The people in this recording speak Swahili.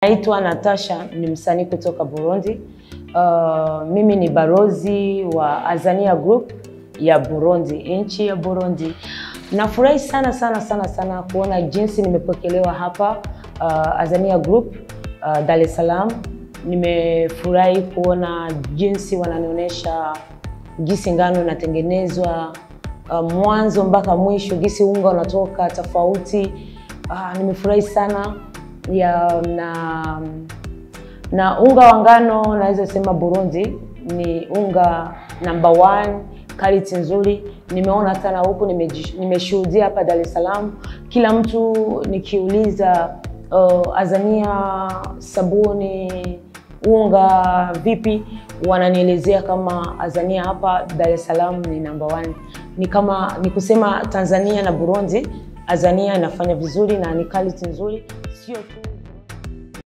Naitwa Natasha, ni msanii kutoka Burundi. Uh, mimi ni barozi wa Azania Group ya Burundi, nchi ya Burundi. Nafurahi sana sana sana sana kuona jinsi nimepokelewa hapa uh, Azania Group uh, Dar es Salaam. Nimefurahi kuona jinsi wananionyesha jinsi ngano inatengenezwa uh, mwanzo mpaka mwisho, jinsi unga unatoka tofauti. Uh, nimefurahi sana ya na na unga wa ngano naweza sema Burundi ni unga number one, quality nzuri. Nimeona hata na huku nimeshuhudia hapa Dar es Salaam, kila mtu nikiuliza uh, Azania sabuni unga vipi, wananielezea kama Azania hapa Dar es Salaam ni number one. Ni kama ni kusema Tanzania na Burundi, Azania inafanya vizuri na ni quality nzuri, sio tu